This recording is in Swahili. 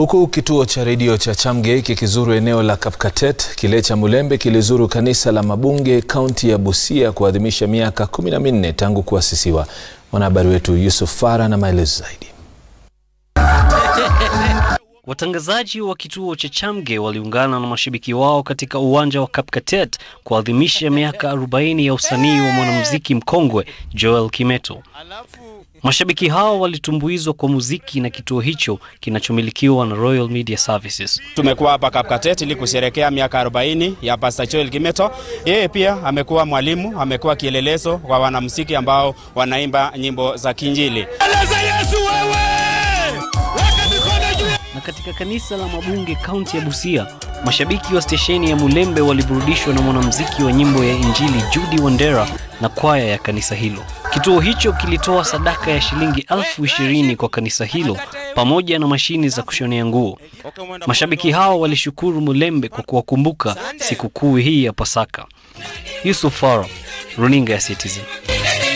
Huku kituo cha redio cha Chamgei kikizuru eneo la Kapkatet, kile cha Mulembe kilizuru kanisa la Mabunge kaunti ya Busia kuadhimisha miaka kumi na minne tangu kuasisiwa. Mwanahabari wetu Yusuf Farah na maelezo zaidi. Watangazaji wa kituo cha Chamgei waliungana na mashabiki wao katika uwanja wa Kapkatet kuadhimisha miaka 40 ya usanii wa mwanamuziki mkongwe Joel Kimeto. Mashabiki hao walitumbuizwa kwa muziki na kituo hicho kinachomilikiwa na Royal Media Services. Tumekuwa hapa Kapkatet ili kusherekea miaka 40 ya Pastor Joel Kimeto. Yeye pia amekuwa mwalimu, amekuwa kielelezo kwa wanamuziki ambao wanaimba nyimbo za Kinjili. Na katika kanisa la Mabunge kaunti ya Busia, mashabiki wa stesheni ya Mulembe waliburudishwa na mwanamuziki wa nyimbo ya Injili Judy Wandera na kwaya ya kanisa hilo. Kituo hicho kilitoa sadaka ya shilingi elfu ishirini kwa kanisa hilo pamoja na mashini za kushonea nguo. Mashabiki hao walishukuru Mulembe kwa kuwakumbuka sikukuu hii ya Pasaka. Yusuf Faro, Runinga ya Citizen.